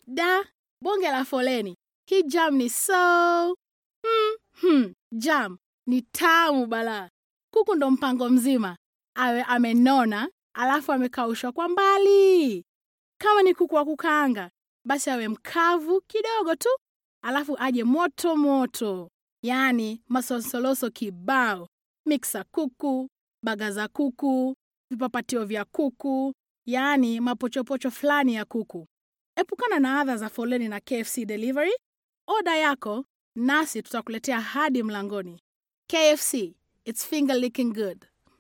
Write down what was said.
Da, bonge la foleni. Hii jam ni so hmm, hmm, jam ni tamu balaa. Kuku ndo mpango mzima, awe amenona alafu amekaushwa kwa mbali. Kama ni kuku wa kukaanga, basi awe mkavu kidogo tu, alafu aje moto moto, yaani masonsoloso kibao, miksa kuku, baga za kuku, vipapatio vya kuku, yaani mapochopocho fulani ya kuku. Epukana na adha za foleni na KFC delivery. Oda yako nasi tutakuletea hadi mlangoni. KFC, it's finger licking good.